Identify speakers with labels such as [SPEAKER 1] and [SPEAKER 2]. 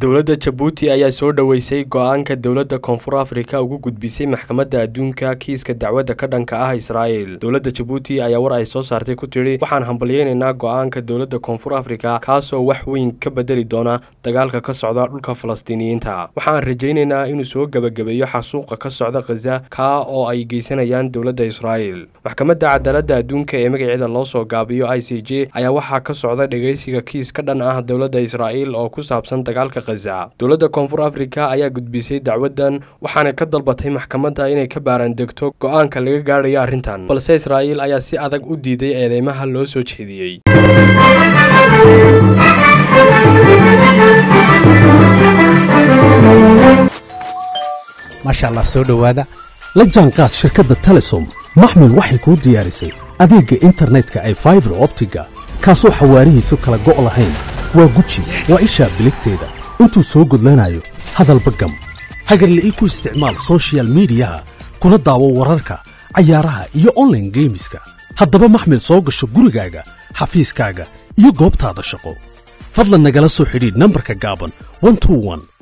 [SPEAKER 1] dowladda jabuuti ayaa soo dhoweysay go-aanka dowladda koonfur afrika ugu gudbisay maxkamadda adduunka kiiska dacwadda ka dhanka ah israa'el dowladda jabuuti ayaa war ay soo saartay ku tidhi waxaan hambalyeynaynaa go-aanka dowladda koonfur afrika kaasoo wax weyn ka bedeli doona dagaalka ka socda dhulka falastiiniyiinta waxaan rajaynaynaa inuu soo gebagabeeyo xasuuqa ka socda khaza kaa oo ay geysanayaan dowladda israa'el maxkamadda cadaaladda adduunka ee magaceeda loo soo gaabiyo i c j ayaa waxaa ka socda dhegeysiga kiis ka dhan ah dowladda israa'el oo ku saabsan dagaalka dowladda koonfur afrika ayaa gudbisay dacwaddan waxaanay ka dalbatay maxkamadda inay ka baaraandegto go-aanka laga gaadhayo arrintan balse israa'iil ayaa si adag u diiday eedeymaha loo soo jeediyey
[SPEAKER 2] maasha allah soo dhowaada la jaanqaad shirkadda telesom maxmil waxay kuu diyaarisay adeegga internetka ay faibar optiga kaasoo xawaarihiisu kala go' lahayn waa guji waa ishaa biligteeda intuu soo gudlanayo hadalba gam hagarla'ii ku isticmaal sochial midiyaha kuna daawo wararka cayaaraha iyo onlaine geemiska haddaba maxmil soo gasho gurigaaga xafiiskaaga iyo goobtaada shaqo fadlan nagala soo xidhiidh nambarka gaaban